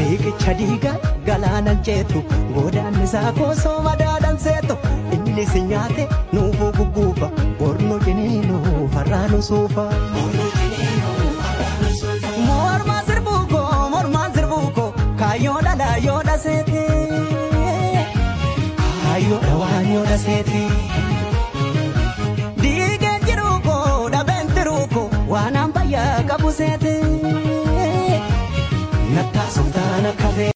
riqicha diigaa galaana ceetu godaanni isaa koosoo madaadhaan seetu inni si nyaate nuufuu gugguufa borno jiniinuu farraanu suufa. Mormaa sirbuukoo mormaa sirbuukoo kaayyoo dhalaa yoo dhaseete kaayyoo dhawaan yoo dhaseete. Diigeen jiruukoo dhabeen tiruukoo waan ambayyaa qabu seete. Nattaasuuf taana kafee.